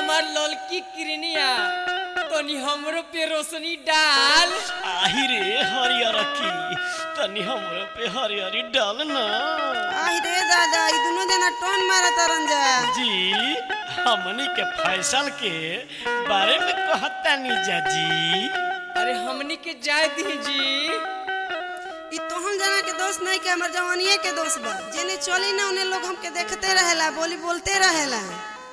हमार ललकी किरनिया तनी हमरो पे रोशनी डाल आही रे हरियर की तनी हमरे पे हरियरी डाल ना आई रे दादा ई दुनो जना टोन मारा तरन जा जी हमनी के फैसल के बारे में कहता नी जी अरे हमनी के जाय दी जी ई तोहन जना के दोस्त नहीं के हमर जवानिए के दोस्त बा जेने चली ना उन्हें लोग हमके देखते रहेला बोली बोलते रहेला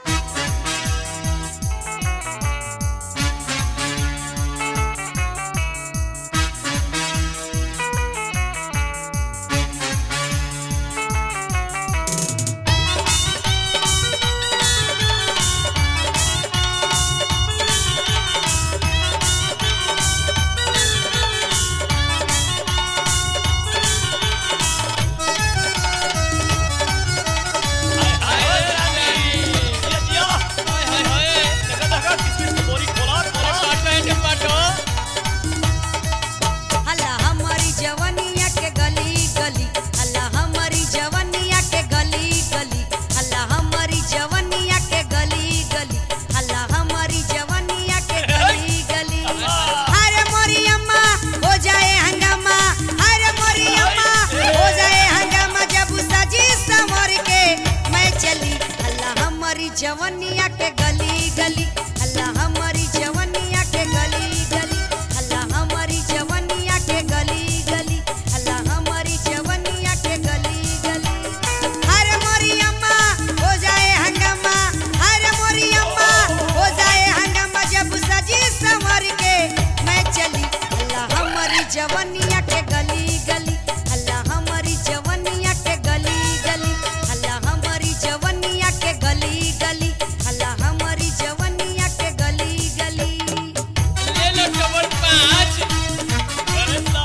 हला हमारी जवनिया के गली गली हला हमारी जवनिया के गली गली हला हमारी जवनिया के गली गली हला हमारी जवनिया के गली गली अरे मोरी अम्मा हो जाए हंगामा अरे मोरी अम्मा हो जाए हंगामा जब सजी संवर के मैं चली हला हमारी जवनिया के गली गली हला हमारी जवनिया के गली गली हला हमारी जवनिया के गली गली हला हमारी जवनिया के गली गली अरे मोरी अम्मा हो जाए हंगामा अरे मोरी अम्मा हो जाए हंगामा जब सजी संवर के मैं चली हला हमारी जवनिया के गली गली हला हमारी जवनिया के गली गली हला हमारी जवनिया के गली गली हला हमारी जवनिया के गली गली ले लो डबल पाँच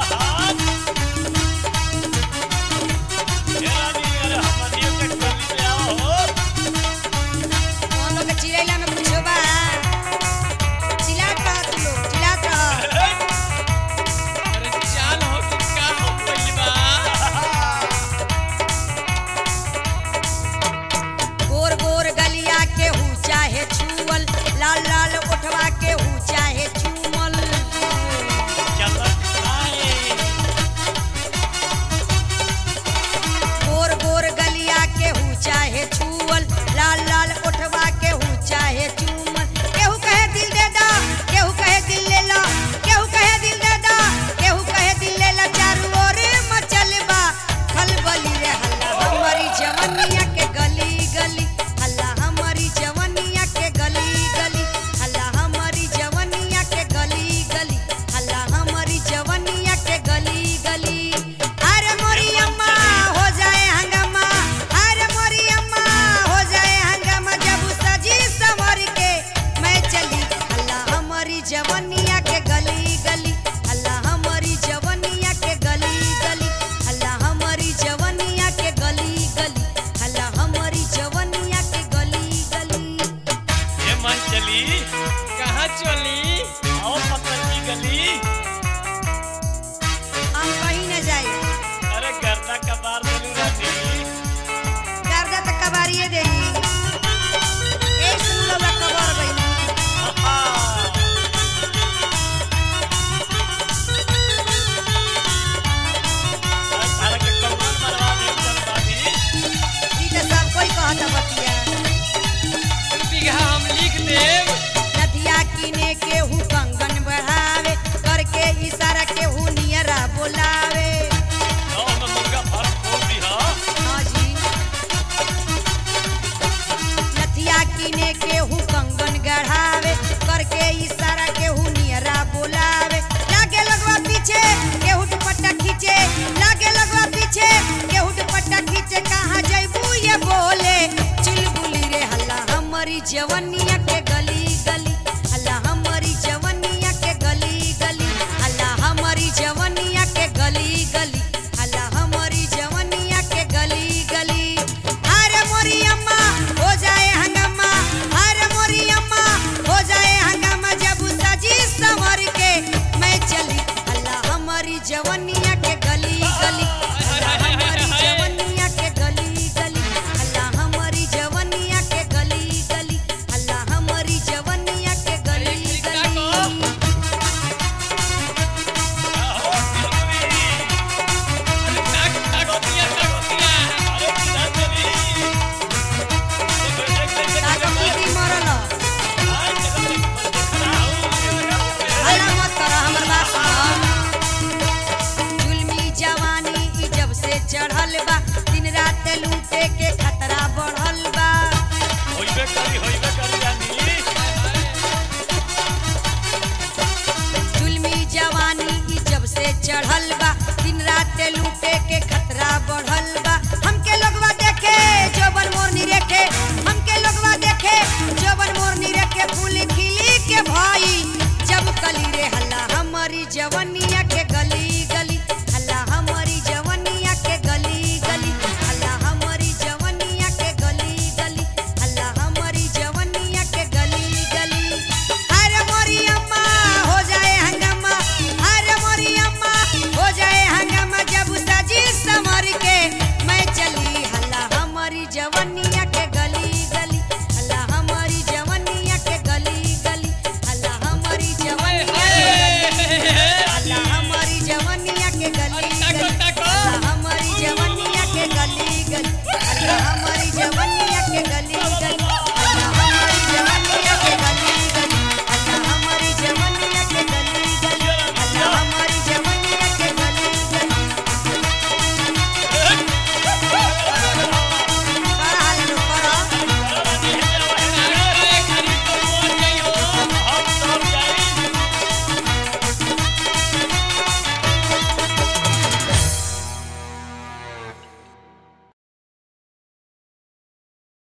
कौन लोग के चिल्लाइला में कुछो बा चिल्लात रह तू लोग चिल्लात रह अरे चाल हो कि का हो गइल बा गोर गोर गलिया के हूँ चाहे छुअल लाल लाल उठवा के हूँ चाहे चूमल गोर गोर गलिया के हूँ चाहे छुअल लाल लाल उठवा के हूँ चाहे चूमल केहू कहे दिल दे दा केहू कहे दिल ले ला केहू कहे दिल दे दा केहू कहे दिल ले ला चारू ओर मचल बा खलबली रे हल्ला हमारी जवनिया के गली गली हल्ला हमारी जवनिया के गली गली हल्ला हमारी जवनिया के गली गली हल्ला हमारी जवनिया के गली गली अरे मोरी अम्मा हो जाए हंगामा अरे मोरी अम्मा हो जाए हंगामा जब सजी संवर के मैं चली हल्ला हमारी जवनिया के गली गली हल्ला हमारी जवनिया के गली गली हल्ला हमारी जवनिया के गली गली हल्ला हमारी जवनिया के गली गली कहाँ चली हम कहीं न जाए गर्दा तक कबारिए देनी एक सुन लो कबर गई ई त सब कोई कहता बतिया दू बीघा हम लिख देब नदिया किने के हूँ कंगन बढ़ावे करके इशारा के हूँ नियरा बोलावे हाँ जी नथिया किने के हूँ कंगन गढ़ावे करके इशारा के हूँ नियरा बोलावे लागे लगवा पीछे केहू दुपट्टा खींचे लागे लगवा पीछे केहू दुपट्टा खींचे कहाँ जैबू ये बोले चिलबुली रे हल्ला हमारी जवनिया